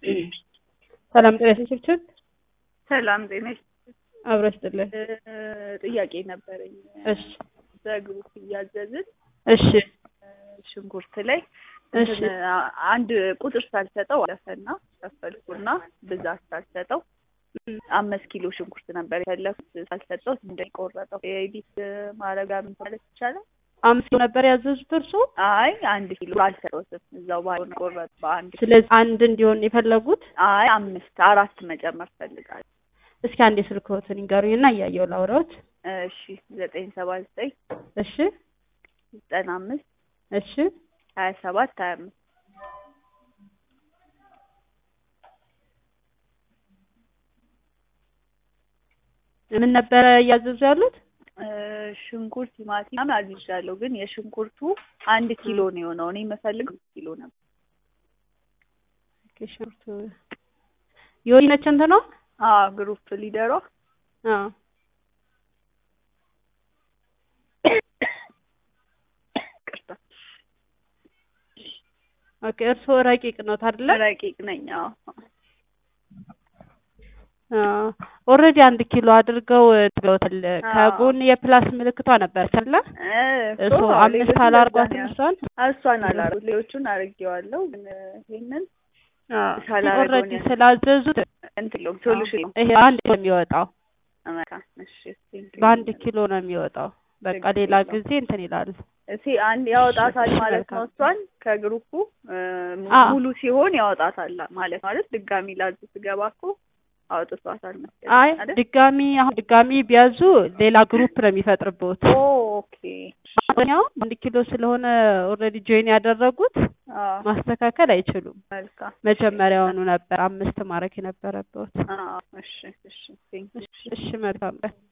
ሰላም ጤና ይስጥልኝ። ሰላም ጤና አብሮ ይስጥልኝ። ጥያቄ ነበረኝ። እሺ በግሩፕ እያዘዝን እሺ ሽንኩርት ላይ እሺ እንትን አንድ ቁጥር ሳልሰጠው አለፈና ከፈልኩና ብዛት ሳልሰጠው አምስት ኪሎ ሽንኩርት ነበር የፈለኩት ሳልሰጠው እንደቆረጠው የኤዲት ማረጋ ምን ማለት ይቻላል? አምስት ኪሎ ነበር ያዘዙት እርሱ። አይ አንድ ኪሎ አልሰጠሁትም እዛው ባይሆን ቆረጥ በአንድ ኪሎ። ስለዚህ አንድ እንዲሆን የፈለጉት። አይ አምስት አራት መጨመር ፈልጋለሁ። እስኪ አንድ የስልክዎትን ይንገሩኝና እያየሁ ላውራዎት። እሺ ዘጠኝ ሰባ ዘጠኝ እሺ ዘጠና አምስት እሺ ሀያ ሰባት ሀያ አምስት ምን ነበረ እያዘዙ ያሉት? ሽንኩርት፣ ቲማቲም አዝዣለሁ ግን የሽንኩርቱ አንድ ኪሎ ነው የሆነው። እኔ የምፈልገው ኪሎ ነበር። ኦኬ፣ ሽንኩርቱ የወይነች እንትን ነው። አዎ ግሩፕ ሊደሯ አዎ ቅርታ ኦኬ። እርስዎ ረቂቅ ነው አይደለ? ረቂቅ ነኝ። አዎ ኦልሬዲ አንድ ኪሎ አድርገው ብለውታል። ከጎን የፕላስ ምልክቷ ነበረች አይደለ? እሱ አምስት አላርጓትም እሷን እሷን አላረጉ ሌሎቹን አርጌዋለሁ ግን ይሄንን ኦልሬዲ ስላዘዙት እንትን ነው ሶሉሽን ነው ይሄ አንድ ነው የሚወጣው አመካ እሺ በአንድ ኪሎ ነው የሚወጣው። በቃ ሌላ ጊዜ እንትን ይላል። እሺ አንድ ያወጣታል ማለት ነው። እሷን ከግሩፑ ሙሉ ሲሆን ያወጣታል ማለት ማለት ድጋሚ ላዝ ስገባ እኮ አውጥቷታል መሰለኝ አይ አይደል? ድጋሚ አሁን ድጋሚ ቢያዙ ሌላ ግሩፕ ነው የሚፈጥርበት። ኦኬ አሁን አንድ ኪሎ ስለሆነ ኦልሬዲ ጆይን ያደረጉት አዎ ማስተካከል አይችሉም። መልካም መጀመሪያውኑ ነበር አምስት ማድረግ የነበረበት። አዎ እሺ እሺ ቴንክ እሺ መልካም ቀን።